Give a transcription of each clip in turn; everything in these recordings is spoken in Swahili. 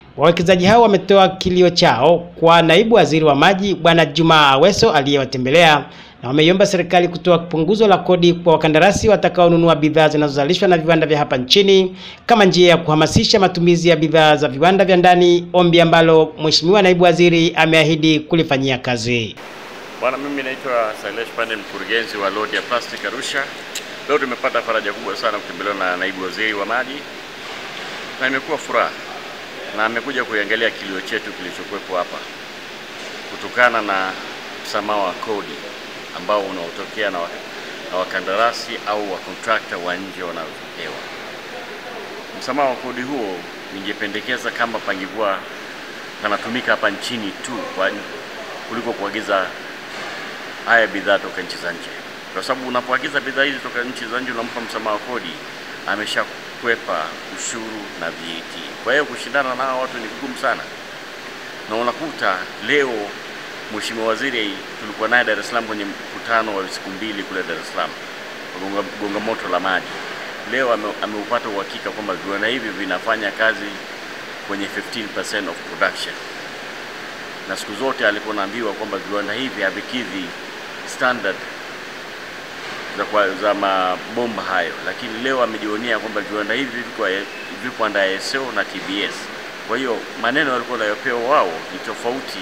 Wawekezaji hao wametoa kilio chao kwa naibu waziri wa maji Bwana Juma Aweso aliyewatembelea na wameiomba serikali kutoa punguzo la kodi kwa wakandarasi watakaonunua bidhaa zinazozalishwa na viwanda vya hapa nchini kama njia ya kuhamasisha matumizi ya bidhaa za viwanda vya ndani, ombi ambalo Mheshimiwa naibu waziri ameahidi kulifanyia kazi. Bwana, mimi naitwa Sailesh Pande, mkurugenzi wa lodi ya plastic Arusha. Leo tumepata faraja kubwa sana kutembelewa na naibu waziri wa maji na imekuwa furaha, na amekuja kuiangalia kilio chetu kilichokuwepo hapa kutokana na msamaha wa kodi ambao unaotokea na, na wakandarasi au wakontrakta wa nje wanaopewa. Msamaha wa kodi huo ningependekeza kama pangekuwa panatumika hapa nchini tu kwa kuliko kuagiza haya bidhaa toka nchi za nje, kwa sababu unapoagiza bidhaa hizi toka nchi za nje unampa msamaha wa kodi, ameshakwepa ushuru na VAT. Kwa hiyo kushindana na hawa watu ni vigumu sana, na unakuta leo Mheshimiwa Waziri tulikuwa naye Dar es Salaam kwenye mkutano wa siku mbili kule Dar es Salaam gonga, gonga moto la maji. Leo ame, ameupata uhakika kwamba viwanda hivi vinafanya kazi kwenye 15% of production, na siku zote alikuwa naambiwa kwamba viwanda hivi havikidhi standard za, kwa, za mabomba hayo, lakini leo amejionea kwamba viwanda hivi viko vipo under ISO na TBS. Kwa hiyo maneno walikuwa wanayopewa wao ni tofauti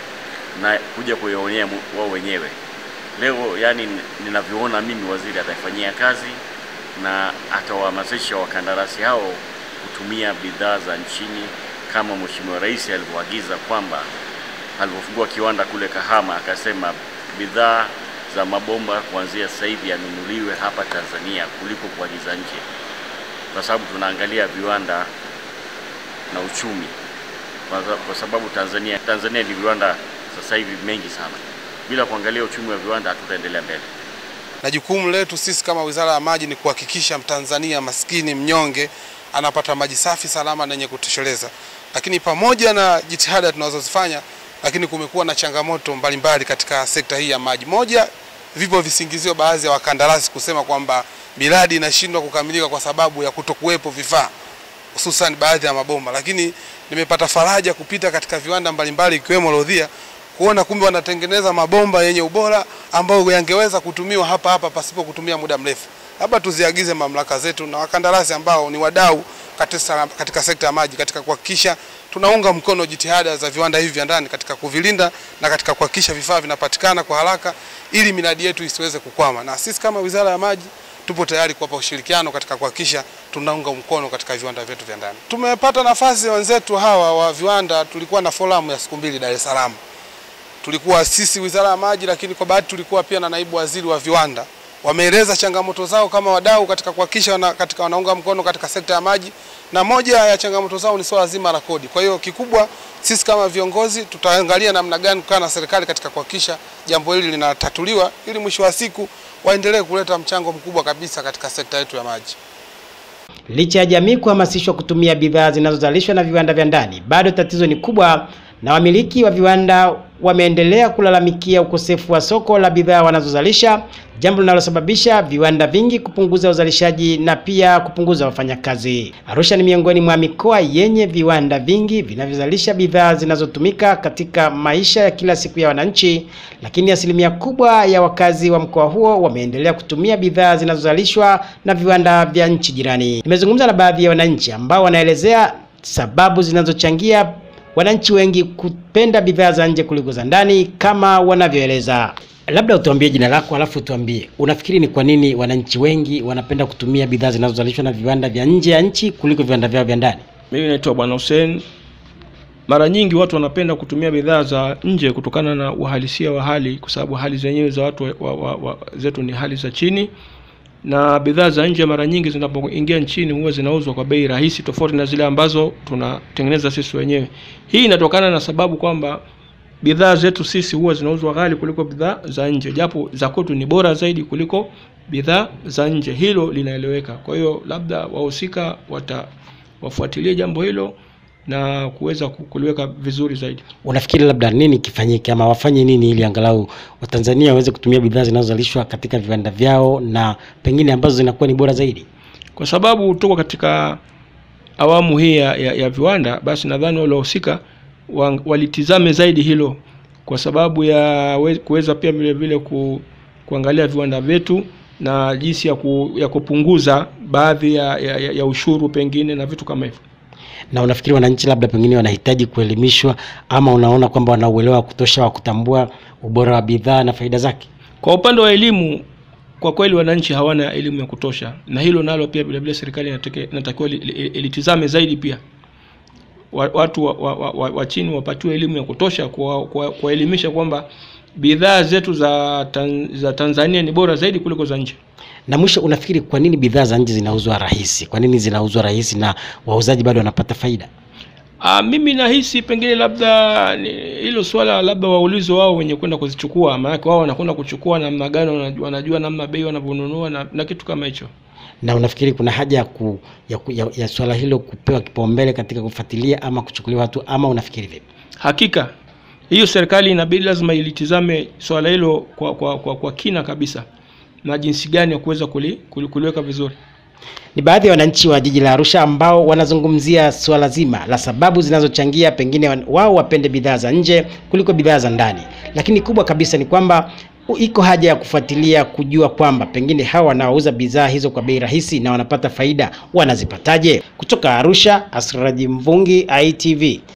na kuja kuyaonea wao wenyewe. Leo yani, ninavyoona mimi, waziri ataifanyia kazi na atawahamasisha wakandarasi hao kutumia bidhaa za nchini kama Mheshimiwa Rais alivyoagiza kwamba alipofungua kiwanda kule Kahama akasema bidhaa za mabomba kuanzia sasa hivi yanunuliwe hapa Tanzania kuliko kuagiza nje, kwa sababu tunaangalia viwanda na uchumi, kwa sababu Tanzania Tanzania ni viwanda sasa hivi mengi sana. Bila kuangalia uchumi wa viwanda hatutaendelea mbele. Na jukumu letu sisi kama Wizara ya Maji ni kuhakikisha Mtanzania maskini mnyonge anapata maji safi, salama na yenye kutosheleza. Lakini pamoja na jitihada tunazozifanya, lakini kumekuwa na changamoto mbalimbali mbali katika sekta hii ya maji. Moja, vipo visingizio baadhi ya wakandarasi kusema kwamba miradi inashindwa kukamilika kwa sababu ya kutokuwepo vifaa hususan baadhi ya mabomba, lakini nimepata faraja kupita katika viwanda mbalimbali ikiwemo Lodhia kuona kumbe wanatengeneza mabomba yenye ubora ambayo yangeweza kutumiwa hapa hapa pasipo kutumia muda mrefu. Labda tuziagize mamlaka zetu na wakandarasi ambao ni wadau katika, katika sekta ya maji katika kuhakikisha tunaunga mkono jitihada za viwanda hivi vya ndani katika kuvilinda na katika kuhakikisha vifaa vinapatikana kwa haraka ili miradi yetu isiweze kukwama. Na sisi kama Wizara ya Maji tupo tayari kuwapa ushirikiano katika kuhakikisha tunaunga mkono katika viwanda vyetu vya ndani. Tumepata nafasi wenzetu hawa wa viwanda, tulikuwa na forum ya siku mbili Dar es Salaam tulikuwa sisi Wizara ya Maji, lakini kwa bahati tulikuwa pia na naibu waziri wa viwanda. Wameeleza changamoto zao kama wadau katika kuhakikisha wana, katika wanaunga mkono katika sekta ya maji, na moja ya changamoto zao ni swala zima la kodi. Kwa hiyo kikubwa sisi kama viongozi tutaangalia namna gani kukaa na serikali katika kuhakikisha jambo hili linatatuliwa, ili mwisho wa siku waendelee kuleta mchango mkubwa kabisa katika sekta yetu ya maji. Licha ya jamii kuhamasishwa kutumia bidhaa zinazozalishwa na viwanda vya ndani, bado tatizo ni kubwa na wamiliki wa viwanda wameendelea kulalamikia ukosefu wa soko la bidhaa wanazozalisha, jambo linalosababisha viwanda vingi kupunguza uzalishaji na pia kupunguza wafanyakazi. Arusha ni miongoni mwa mikoa yenye viwanda vingi vinavyozalisha bidhaa zinazotumika katika maisha ya kila siku ya wananchi, lakini asilimia kubwa ya wakazi wa mkoa huo wameendelea kutumia bidhaa zinazozalishwa na viwanda vya nchi jirani. Nimezungumza na baadhi ya wananchi ambao wanaelezea sababu zinazochangia wananchi wengi kupenda bidhaa za nje kuliko za ndani kama wanavyoeleza. Labda utuambie jina lako, alafu tuambie unafikiri ni kwa nini wananchi wengi wanapenda kutumia bidhaa zinazozalishwa na viwanda vya nje ya nchi kuliko viwanda vyao vya ndani? Mimi naitwa Bwana Hussein. Mara nyingi watu wanapenda kutumia bidhaa za nje kutokana na uhalisia wa hali, kwa sababu hali zenyewe za watu wa, wa, wa, zetu ni hali za chini, na bidhaa za nje mara nyingi zinapoingia nchini huwa zinauzwa kwa bei rahisi tofauti na zile ambazo tunatengeneza sisi wenyewe. Hii inatokana na sababu kwamba bidhaa zetu sisi huwa zinauzwa ghali kuliko bidhaa za nje, japo za kwetu ni bora zaidi kuliko bidhaa za nje. Hilo linaeleweka. Kwa hiyo labda wahusika wata wafuatilie jambo hilo na kuweza kuliweka vizuri zaidi. Unafikiri labda nini kifanyike ama wafanye nini ili angalau Watanzania waweze kutumia bidhaa zinazozalishwa katika viwanda vyao na pengine ambazo zinakuwa ni bora zaidi? Kwa sababu tuko katika awamu hii ya, ya, ya viwanda, basi nadhani wale wahusika wa- walitizame zaidi hilo kwa sababu ya we- kuweza pia vile vile ku, kuangalia viwanda vyetu na jinsi ya, ku, ya kupunguza baadhi ya, ya, ya, ya ushuru pengine na vitu kama hivyo. Na unafikiri wananchi labda pengine wanahitaji kuelimishwa, ama unaona kwamba wana uelewa wa kutosha wa kutambua ubora wa bidhaa na faida zake? Kwa upande wa elimu, kwa kweli wananchi hawana elimu ya kutosha, na hilo nalo pia vile vile serikali inatake- inatakiwa li- li- ilitizame zaidi pia wa- watu wa, wa, wa, wa, wa chini wapatiwe elimu ya kutosha kuwa- kuwa- kuwaelimisha kwamba bidhaa zetu za, tan, za Tanzania ni bora zaidi kuliko za nje. Na mwisho, unafikiri kwa nini bidhaa za nje zinauzwa rahisi? Kwa nini zinauzwa rahisi na wauzaji bado wanapata faida? Ah, mimi nahisi pengine labda ni- hilo swala labda waulize wao wenye kwenda kuzichukua, maanake wao wanakwenda kuchukua namna gani, wanajua, wanajua namna bei wanavyonunua na, na kitu kama hicho. Na unafikiri kuna haja ya, ku, ya, ku, ya, ya swala hilo kupewa kipaumbele katika kufuatilia ama kuchukuliwa hatua, ama unafikiri vipi? Hakika hiyo serikali inabidi lazima ilitizame swala hilo kwa, kwa, kwa, kwa kina kabisa na jinsi gani ya kuweza kuli, kuli, kuliweka vizuri. Ni baadhi ya wananchi wa jiji la Arusha ambao wanazungumzia swala zima la sababu zinazochangia pengine wan- wao wapende bidhaa za nje kuliko bidhaa za ndani, lakini kubwa kabisa ni kwamba u- iko haja ya kufuatilia kujua kwamba pengine hawa wanaouza bidhaa hizo kwa bei rahisi na wanapata faida wanazipataje. Kutoka Arusha, Asraji Mvungi, ITV.